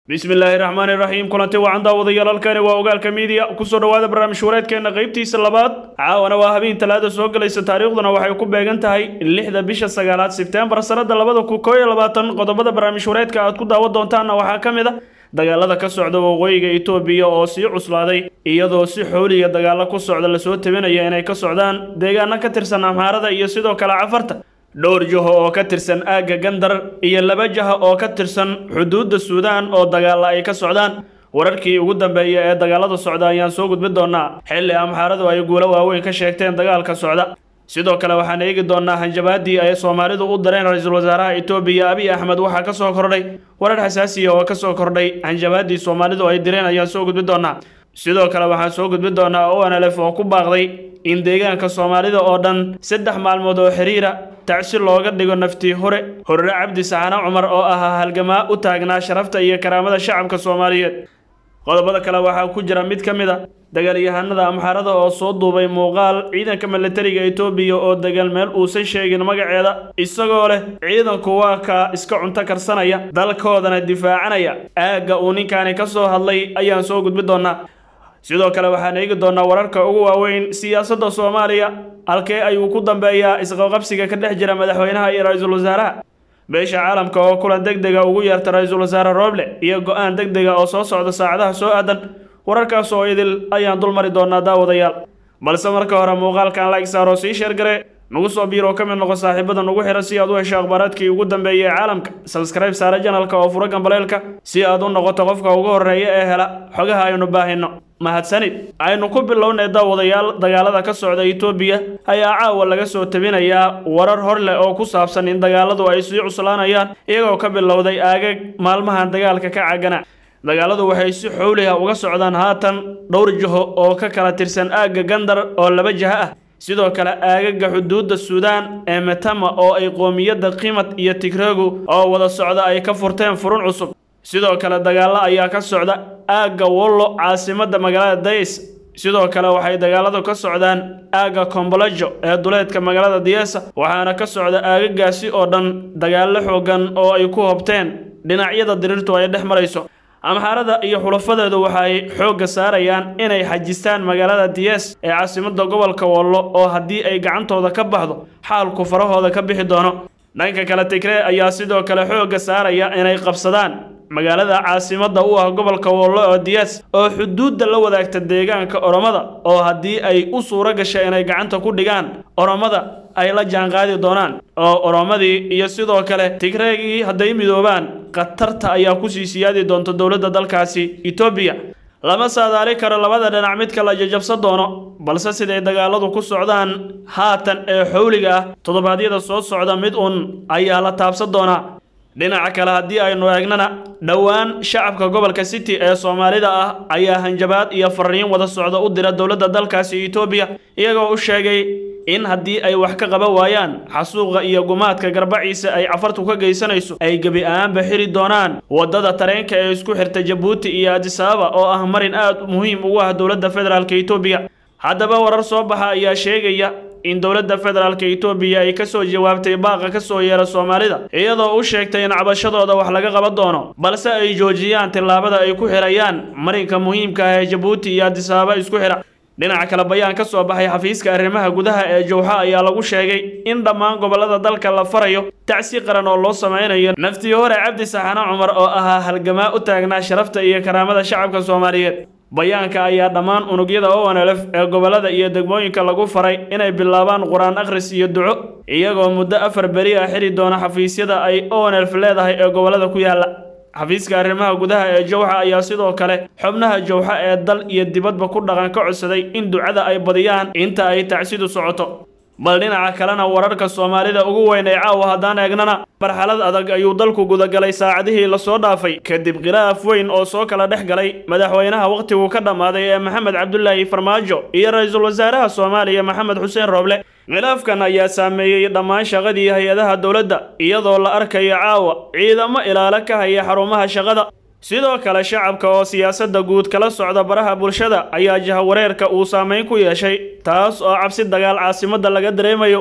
bismillaahi raxmaani raxiim kulanti wacan daawadayaal halkani waa ogaalka miidiya kusoo dhowaada barnaamij wareedkeena qaybtiisa labaad caawana waa habeen talaada soo gelaysa taariikhduna waxay ku beegan tahay lixda bisha sagaalaad sebtembar sanada labada kun koo iyo labaatan qodobada barnaamij wareedka aad ku daawan doontaanna waxaa ka mid a dagaalada ka socda waqooyiga itoobiya oo sii cuslaaday iyadoo si xooliga dagaalo ku socda lasoo tabinaya inay ka socdaan deegaano ka tirsan amhaarada iyo sidoo kale cafarta dhowr jaho oo ka tirsan aagga gandar iyo laba jaha oo ka tirsan xuduudda suudaan oo dagaalla ay ka socdaan wararkii ugu dambeeya ee dagaalada socda ayaan soo gudbin doonaa xilli amxaaradu ay guulo waaweyn ka sheegteen dagaalka socda sidoo kale waxaan eegi doonaa hanjabaadii ay soomaalidu u dareen ra-iisul wasaaraha itoobiya abiy axmed waxaa ka soo kordhay warar xasaasiya oo ka soo kordhay hanjabaadii soomaalidu ay direen ayaan soo gudbin doonaa sidoo kale waxaan soo gudbin doonaa onlf oo ku baaqday in deegaanka soomaalida oo dhan saddex maalmood oo xiriira tacsi looga dhigo naftii hore horre cabdi saxane cumar oo ahaa halgamaa u taagnaa sharafta iyo karaamada shacabka soomaaliyeed qodobada kale waxaa ku jira mid ka mid a dagaalyahanada amxaarada oo soo duubay muuqaal ciidanka milatariga itoobiya oo degan meel uusan sheegin magaceeda isagoo leh ciidanku waa kaa iska cunto karsanaya dalkoodana difaacanaya aagga uu ninkaani ka soo hadlay ayaan soo gudbin doonaa sidoo kale waxaan eegi doonaa wararka ugu waaweyn siyaasadda soomaaliya halkee ayuu ku dambeeyaa isqaqabsiga ka dhex jira madaxweynaha iyo ra-iisul wasaaraha beesha caalamka oo kulan deg dega ugu yeerta ra-iisul wasaare rooble iyo go-aan deg dega oo soo socda saacadaha soo aadan wararkaas oo idil ayaan dul mari doonaa daawadayaal balse marka hore muuqaalkan like saar oo sii sheergare nagu soo biir oo ka mid noqo saaxiibada nagu xihan si aad u hesho akhbaaraadkii ugu dambeeyay ee caalamka sabskribe saare janalka oo furo gambaleelka si aad u noqoto qofka ugu horreeya ee hela xogaha aynu baahino mahadsanid aynu ku bilownay daawadayaal dagaalada ka socda itoobiya ayaa caawa laga soo tabinayaa warar hor leh oo ku saabsan in dagaaladu ay sii cuslaanayaan iyagoo ka bilowday aagag maalmahan dagaalka ka cagana dagaaladu waxay si xowliha uga socdaan haatan dhowr jaho oo ka kala tirsan aagga gandar oo laba jaha ah sidoo kale aagaga xuduudda suudaan ee metama oo ay qoomiyadda qimad iyo tigregu oo wada socda ay ka furteen furun cusub sidoo kale dagaallo ayaa ka socda aagga wollo caasimadda magaalada days sidoo kale waxay dagaaladu ka socdaan aagga kombolajo ee duleedka magaalada diyeesa waxaana ka socda aagagaasi oo dhan dagaallo xoogan oo ay ku hobteen dhinacyada diriirtu ay dhex marayso amxaarada iyo xulafadeedu waxay xoogga saarayaan inay xajistaan magaalada diyees ee caasimadda gobolka wollo oo haddii ay gacantooda ka baxdo xaalku farahooda ka bixi doono dhanka kale tigree ayaa sidoo kale xoogga saaraya inay qabsadaan magaalada caasimadda u ah gobolka wollo oo diyaas oo xuduudda la wadaagta deegaanka oromada oo haddii ay u suuro gasha inay gacanta ku dhigaan oromada ay la jaanqaadi doonaan oo oromadii iyo sidoo kale tigreegii hadday midoobaan khatarta ayaa kusii siyaadi doonta dowladda dalkaasi itoobiya lama saadaali karo labada dhinac midka la jajabsan doono balse siday dagaaladu ku socdaan haatan ee xowliga ah toddobaadyada soo socda mid uun ayaa la taabsan doonaa dhinaca kale haddii aynu eegnana dhowaan shacabka gobolka city ee soomaalida ah ayaa hanjabaad iyo fariin wada socda u dira dowladda dalkaasi itoobiya iyagoo u sheegay in haddii ay wax ka qaban waayaan xasuuqa iyo gumaadka garbaciisa ay cafartu ka geysanayso ay gebi ahaanba xiri doonaan waddada tareenka ee isku xirta jabuuti iyo adisababa oo ah marin aad muhiim ugu ah dowladda federaalk itoobiya haddaba warar soo baxa ayaa sheegaya in dowladda federaalk itoobiya ay ka soo jawaabtay baaqa ka soo yeera soomaalida iyadoo u sheegtay in cabashadooda wax laga qaban doono balse ay joojiyaan tillaabada ay ku xirayaan marinka muhiimka ah ee jabuuti iyo adisababa isku xira dhinaca kale bayaan ka soo baxay xafiiska arrimaha gudaha ee jowxa ayaa lagu sheegay in dhammaan gobollada dalka la farayo tacsi qaran oo loo samaynayo naftii hore cabdi saxane cumar oo ahaa halgamaa u taagnaa sharafta iyo karaamada shacabka soomaaliyeed bayaanka ayaa dhammaan unugyada onlf ee gobollada iyo degmooyinka lagu faray inay bilaabaan qur-aan akhris iyo duco iyagoo muddo afar beri ah xiri doona xafiisyada ay onlf leedahay ee gobollada ku yaalla xafiiska arrimaha gudaha ee jowxa ayaa sidoo kale xubnaha jowxa ee dal iyo dibadba ku dhaqan ka codsaday in ducada ay badiyaan inta ay tacsidu socoto bal dhinaca kalena wararka soomaalida ugu weyn ee caawa haddaan eegnana marxalad adag ayuu dalku gudagalay saacadihii lasoo dhaafay kadib khilaaf weyn oo soo kala dhex galay madaxweynaha wakhtigu ka dhammaaday ee maxamed cabdulaahi farmaajo iyo ra-iisul wasaaraha soomaaliya maxamed xuseen rooble khilaafkan ayaa saameeyey dhammaan shaqadii hay-adaha dowladda iyadoo la arkayo caawa ciidamo ilaalo ka haya xarumaha shaqada sidoo kale shacabka oo siyaasadda guud kala socda baraha bulshada ayaa jahawareerka uu saameyn ku yeeshay taas oo cabsi dagaal caasimadda laga dareemayo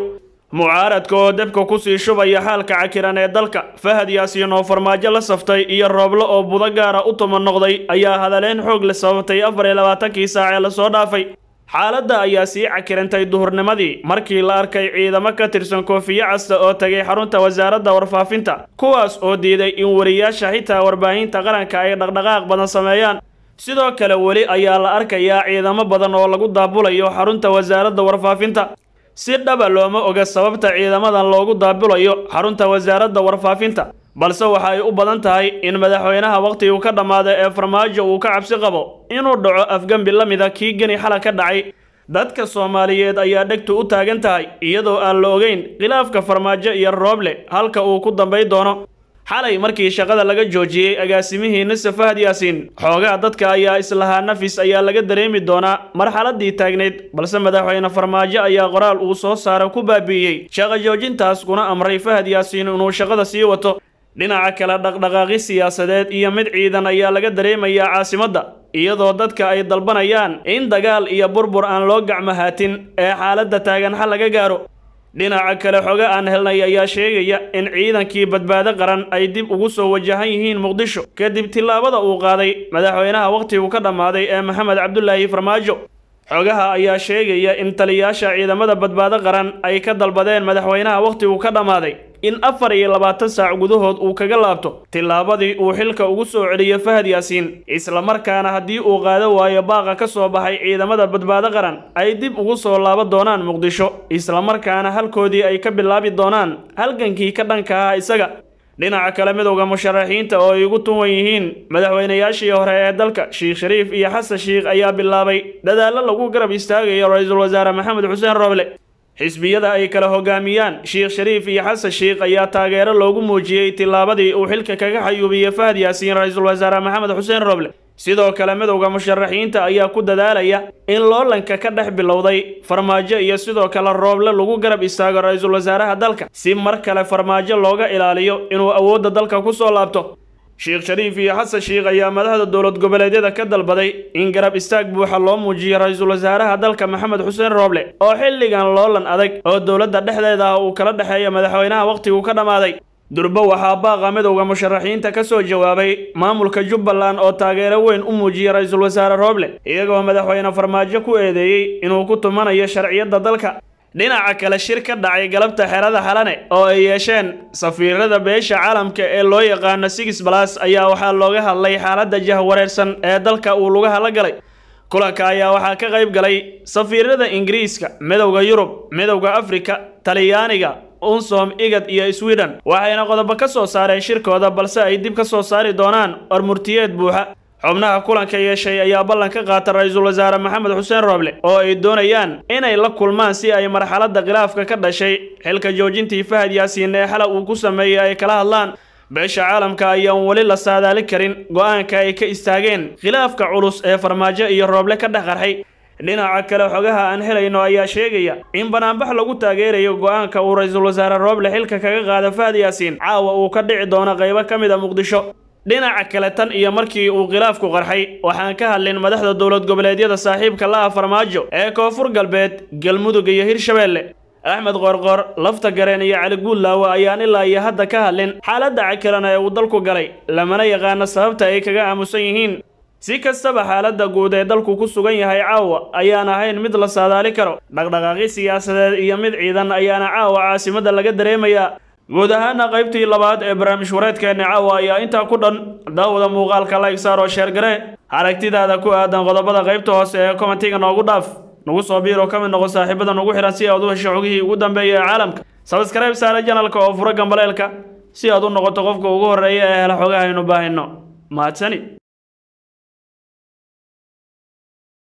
mucaaradka oo debka kusii shubaya xaalka cakiran ee dalka fahad yaasiin oo farmaajo la saftay iyo rooblo oo budo gaara u tuma noqday ayaa hadaleen xoog la sababtay afar iyo labaatankii saac ee lasoo dhaafay xaaladda ayaa sii cakirantay duhurnimadii markii la arkay ciidamo ka tirsan koofiye casta oo tagay xarunta wasaaradda warfaafinta kuwaas oo diiday in wariyaasha xitaa warbaahinta qaranka ay dhaqdhaqaaq badan sameeyaan sidoo kale weli ayaa la arkayaa ciidamo badan oo lagu daabulayo xarunta wasaaradda warfaafinta si dhaba looma oga sababta ciidamadan loogu daabulayo xarunta wasaaradda warfaafinta balse waxa ay u badan tahay in madaxweynaha wakhtigu ka dhammaada ee farmaajo uu ka cabsi qabo inuu dhaco afgembi la mida kii geni xala ka dhacay dadka soomaaliyeed ayaa dhegtu u taagan tahay iyadoo aan la ogeyn khilaafka farmaajo iyo rooble halka uu ku dambay doono xalay markii shaqada laga joojiyey agaasimihii nise fahad yaasiin xoogaha dadka ayaa islahaa nafis ayaa laga dareemi doonaa marxaladii taagnayd balse madaxweyne farmaajo ayaa qoraal uu soo saara ku baabi'iyey shaqo joojintaas kuna amray fahad yaasiin inuu shaqada sii wato dhinaca kale dhaqdhaqaaqi siyaasadeed iyo mid ciidan ayaa laga dareemayaa caasimadda iyadoo dadka ay dalbanayaan in dagaal iyo burbur aan loo gacmahaatin ee xaaladda taagan xal laga gaaro dhinaca kale xoge aan helnay ayaa sheegaya in ciidankii badbaado qaran ay dib ugu soo wajahan yihiin muqdisho kadib tillaabada uu qaaday madaxweynaha wakhtigu ka dhammaaday ee maxamed cabdulaahi farmaajo xogaha ayaa sheegaya in taliyaasha ciidamada badbaado qaran ay ka dalbadeen madaxweynaha wakhtigu ka dhammaaday in afar iyo labaatan saac gudahood uu kaga laabto tillaabadii uu xilka ugu soo celiyo fahad yaasiin islamarkaana haddii uu qaado waayo baaqa ka soo baxay ciidamada badbaado qaran ay dib ugu soo laaban doonaan muqdisho islamarkaana halkoodii ay ka bilaabi doonaan halgankii ka dhanka ah isaga dhinaca kale midowda musharaxiinta oo ay ugu tuwan yihiin madaxweynayaashii hore ee dalka sheekh shariif iyo xasan sheikh ayaa bilaabay dadaallo lagu garab istaagayo ra-iisul wasaare maxamed xuseen rooble xisbiyada ay kala hogaamiyaan sheekh shariif iyo xasan sheikh ayaa taageero loogu muujiyey tillaabadii uu xilka kaga xayuubiyey fahad yaasiin ra-iisul wasaare maxamed xuseen rooble sidoo kale midowda musharaxiinta ayaa ku dadaalaya in loolanka ka dhex bilowday farmaajo iyo sidoo kale rooble lagu garab istaago ra-iisul wasaaraha dalka si mar kale farmaajo looga ilaaliyo inuu awoodda dalka ku soo laabto sheekh shariif iyo xasan sheikh ayaa madaxda dowlad goboleedyada ka dalbaday in garab istaag buuxa loo muujiyo ra-iisul wasaaraha dalka maxamed xuseen rooble oo xilligan loolan adag oo dowladda dhexdeeda ah uu kala dhexeeya madaxweynaha wakhtigu ka dhammaaday durbo waxaa baaqa midowda musharaxiinta ka soo jawaabay maamulka jubbaland oo taageero weyn u muujiyay ra-iisul wasaare rooble iyagoo madaxweyne farmaajo ku eedeeyey inuu ku tumanayo sharciyadda dalka dhinaca kale shir ka dhacay galabta xerada xalane oo ay yeesheen safiirada beesha caalamka ee loo yaqaano six balas ayaa waxaa looga hadlay xaaladda jahwareersan ee dalka uu lugaha la galay kulanka ayaa waxaa ka qayb galay safiirada ingiriiska midowda yurub midowda afrika talyaaniga unsom igad iyo sweden waxayna qodobo ka soo saareen shirkooda balse ay dib ka soo saari doonaan warmurtiyeed buuxa xubnaha kulanka yeeshay ayaa ballan ka qaata ra-iisul wasaare maxamed xuseen rooble oo ay doonayaan inay la kulmaan si ay marxaladda khilaafka ka dhashay xilka joojintii fahad yaasiin ee xala uu ku sameeyey ay kala hadlaan beesha caalamka ayaan weli la saadaali karin go-aanka ay ka istaageen khilaafka culus ee farmaajo iyo rooble ka dhex qarxay dhinaca kale xogaha aan helayno ayaa sheegaya in banaanbax lagu taageerayo go-aanka uu ra-iisul wasaare rooble xilka kaga qaada fahad yaasiin caawa uu ka dhici doono qaybo ka mid a muqdisho dhinaca kale tan iyo markii uu khilaafku qarxay waxaan ka hadlin madaxda dowlad goboleedyada saaxiibka la ah farmaajo ee koonfur galbeed galmudug iyo hirshabeelle axmed qoorqoor lafta gareen iyo cali guudlaawe ayaan ilaa iyo hadda ka hadlin xaaladda cakiran ee uu dalku galay lamana yaqaano sababta ay kaga aamusan yihiin si kastaba xaaladda guud ee dalku ku sugan yahay caawa ayaan ahayn mid la saadaali karo dhaqdhaqaaqi siyaasadeed iyo mid ciidan ayaana caawa caasimadda laga dareemayaa guud ahaana qaybtii labaad ee barnaamij wareedkeenna caawa ayaa intaa ku dhan daawada muuqaalka like saar oo sheergare aragtidaada ku aadan qodobada qaybta hoose ee komentiga noogu dhaaf nagu soo biir oo ka mid noqo saaxiibada nugu xihan si aad u hesho xogihii ugu dambeeya ee caalamka sabskrayb saare janalka oo fura gambaleelka si aad u noqoto qofka ugu horreeya ee hela xogahaynu baahino mahadsani